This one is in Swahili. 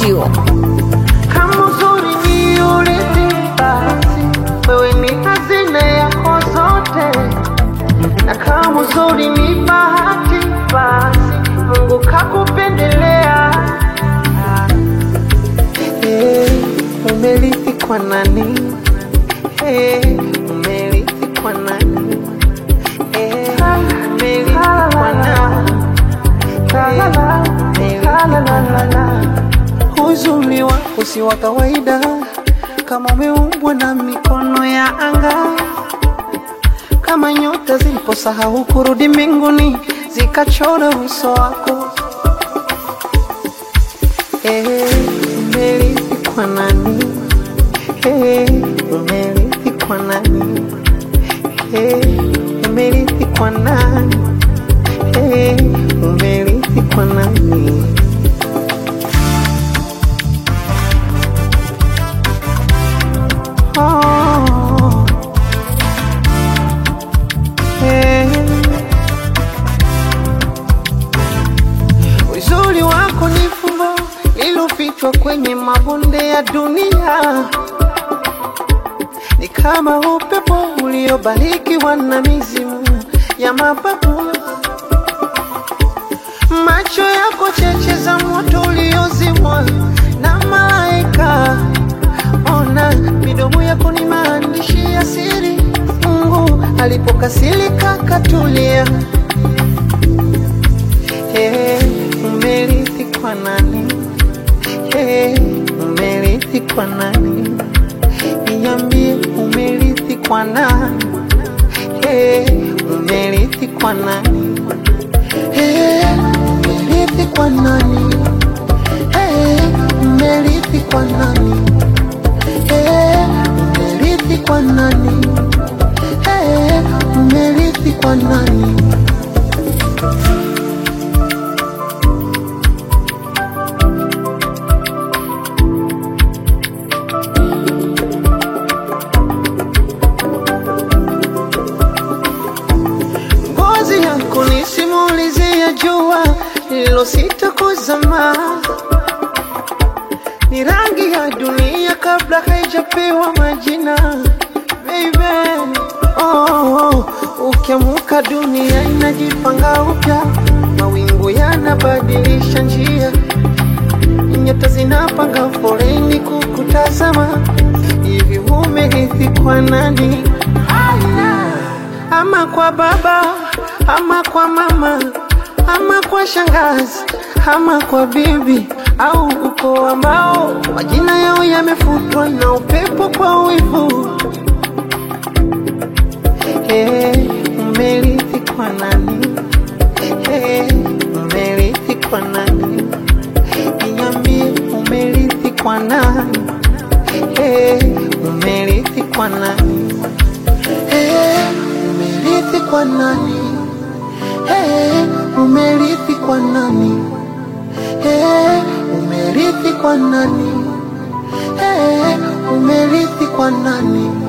Studio. Kama uzuri ni urithi, basi wewe ni hazina yako zote, na kama uzuri ni bahati, basi Mungu kakupendelea. Hey, umerithi kwa nani? Hey, umerithi kwa nani? Hey, umerithi kwa nani? Hey, umerithi kwa nani? Uzuri wako si wa kawaida, kama umeumbwa na mikono ya anga, kama nyota ziliposahau kurudi mbinguni zikachora uso wako. Eh, umerithi kwa nani? Eh, umerithi kwa nani? Eh, umerithi kwa nani? Eh, umerithi kwa nani? Oh, eh. Uzuri wako ni fumbo lilofichwa kwenye mabonde ya dunia, ni kama upepo uliobarikiwa na mizimu ya mababu. Macho yako cheche za moto uliozimwa na malaika. Ona midomo yako ni maandishi ya siri, Mungu alipokasirika katulia. Hey, umerithi kwa nani? Hey, umerithi kwa nani? Niambie umerithi kwa nani? Hey, umerithi kwa nani? Hey, umerithi kwa nani? Hey, umerithi kwa nani? Hey, umerithi kwa nani? Hey, umerithi kwa nani? Ngozi yako ni simulizi ya jua lililosita kuzama, ni rangi ya dunia kabla haijapewa majina. Baby, oh, oh, ukiamuka dunia inajipanga upya, mawingu yanabadilisha njia, nyota zinapanga foleni kukutazama. Hivi umerithi kwa nani? ama kwa baba ama kwa mama ama kwa shangazi ama kwa bibi au ukoo ambao majina yao yamefutwa na upepo kwa wivu. Hey, umerithi kwa nani? Hey, umerithi kwa nani? Niambie umerithi kwa nani? Hey, umerithi kwa nani? Hey, umerithi kwa nani? Hey, umerithi kwa nani? Hey, umerithi kwa nani? Hey, umerithi kwa nani?